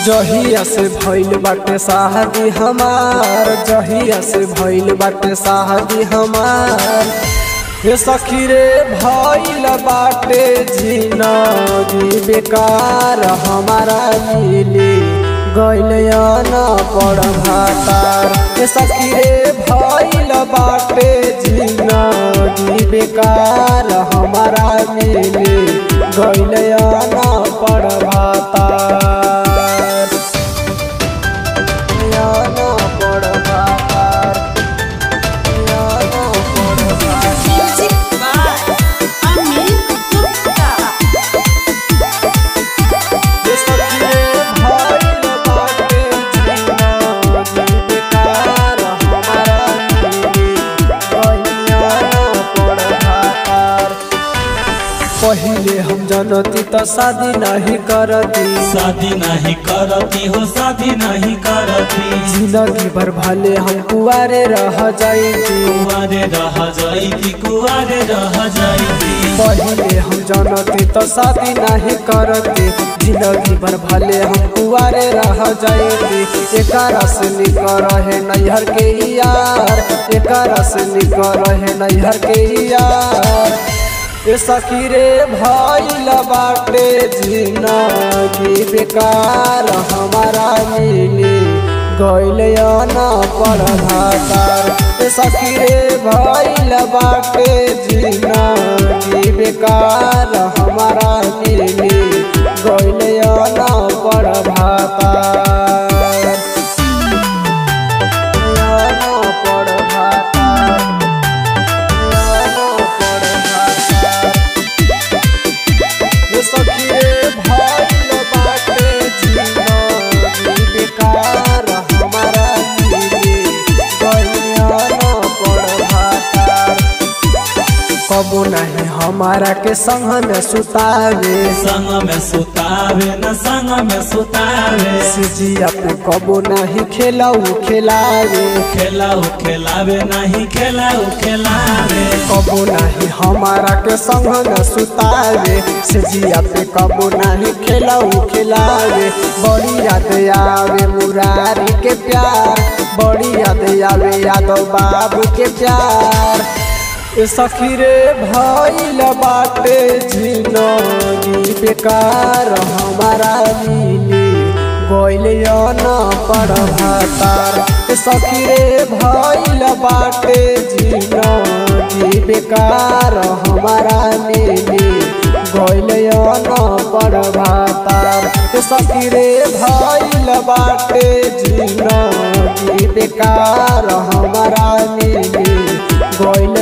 जहिया से भइल बाटे शादी हमार जहिया से भइल बाटे शादी हमार हे सखी रे भइल बाटे जिनगी बेकार हमारा मिली गइल न पड़ भातार हे सखी रे भइल बाटे जिनगी बेकार हमारा मिली गइल न पड़ भातार या न पड़ भातार या न पड़ भातार Music by Amit Gupta. ये सखी भइल बाटे जिनगी बेकार हमारा मिली गइल न पड़ भातार पहिले हम जनती त शादी नहीं करती शादी नहीं करती हो शादी नहीं करती जिंदगी भर भले हम कुआरे रह जाएगी कुआरे रह जाएगी कुआरे रह जाएगी पहिले हम जनती तो शादी नहीं करती जिंदगी भर भले हम कुआरे रह जाएगी एक से निकर है नैहर के यार एक से निकर है नैहर के यार ए सखी रे भइल बाटे जिंदगी बेकार हमारा मिली गइल न पड़ भातार ए सखी रे भइल बाटे जिंदगी बेकार हमारा मिली गइल न पड़ भातार न पड़ भातार न पड़ भातार ये सखी रे भइल बाटे जिंदगी बेकार हमारा मिली गइल न पड़ भातार कबो नहीं हमारा के संग में सुतावे संग में सुतावे न संग में सुतावे सिजिया पे कबो नहीं खेलाऊ खिलावे खेलाऊ खेलावे नहीं खेलाऊ खेलावे कबो नहीं हमारा के संग में सुतावे सिजिया पे कबो नहीं खेलाऊ खिलावे बड़ी याद आवे मुरारी के प्यार बड़ी याद आवे यादव बाबू के प्यार ए सखी रे भइल बाटे जिनगी बेकार हमारा मिली गइल न पड़ भातार ए सखी रे भइल बाटे जिनगी बेकार हमारा मिली गइल न पड़ भातार ए सखी रे भइल बाटे जिनगी बेकार हमारा मिली गइल